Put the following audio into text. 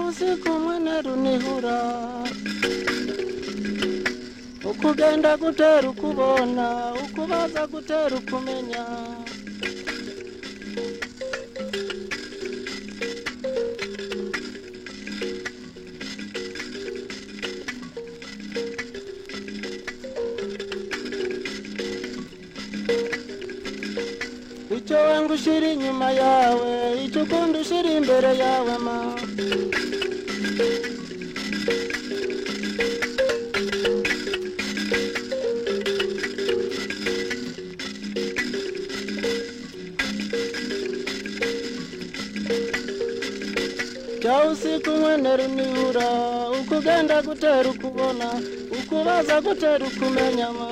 uzi kumwe na runihura uko ugenda gutera ukubona uko ubaza gutera ukumenya icyo wanga ushyira inyuma yawe icyo ukunda ushyira imbere yawe ma jya usika umwenero nibura uko ugenda gutera ukubona uko ubaza gutera ukumenya ma